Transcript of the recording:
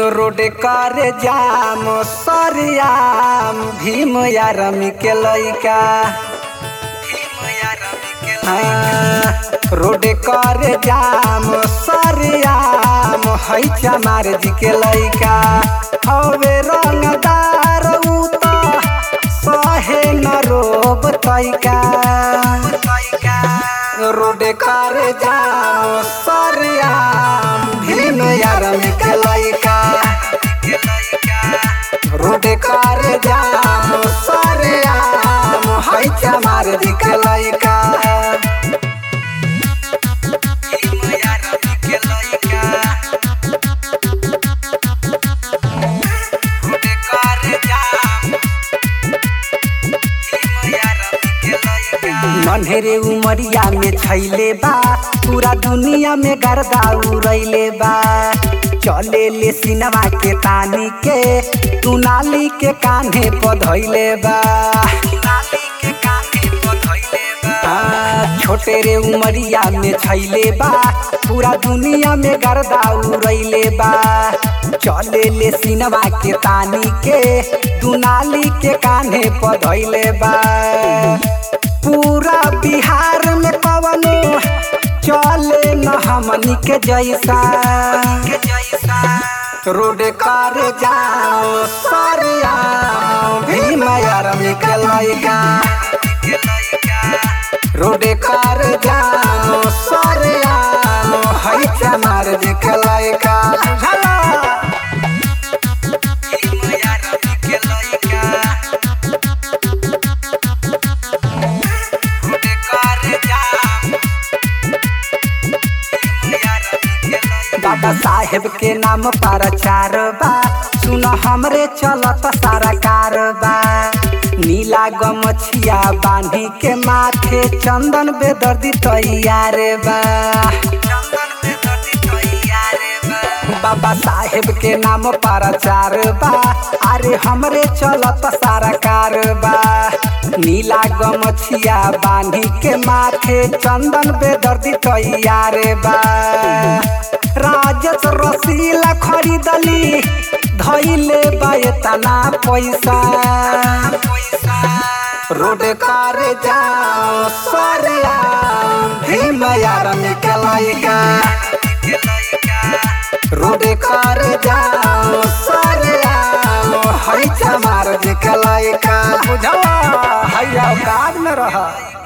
road कर जाम सरियाम भीम यारम के लइका हाँ, रोड कर जाम सरियाम है चमार जी के लइका हवे रंगदार उ त सहे न रोब तैका रोड कर जाम सरियाम भीम यारम के लइका रोड कर जाम सरियाम है चमार जी के लइका भीम यारम के लइका रोड कर जाम नन्हेरे उमरिया में छैले बा पूरा दुनिया में गर्दा उड़ैले बा चले ले सिनेमा के तानी के तू नाली के कान्हे पधैले बा हाँ, छोटे रे उमरिया में छैले बा पूरा दुनिया में गर्दा उड़ैले बा चले ले सिनेमा के तानी के दुनाली के कान्हे पधैले बा पूरा बिहार में कवनो चले न हमनी के जैसा रोड कर जाओ सरिया भीम यारम के लइका रोड कर जाओ सरिया है चमार जी के लइका बुझला भीम यारम के लइका बाबा साहेब के नाम पर चार बा सुन हमरे चलत सारा कारबा नीला गमछिया बांधी के माथे चंदन बेदर्दी तैयार बा बाबा साहेब के नाम पर चार बा अरे हमरे चलत सारा कारबा नीला गमछिया बांधी के माथे चंदन बेदर्दी तैयार बा राजस रसीला खरीदली धैले बायतना पैसा रोड कर जाओ सरिया भीम यारम के लइका रोड कर जाओ सरिया है चमार जी के लइका बुझवा हैया काज में रहा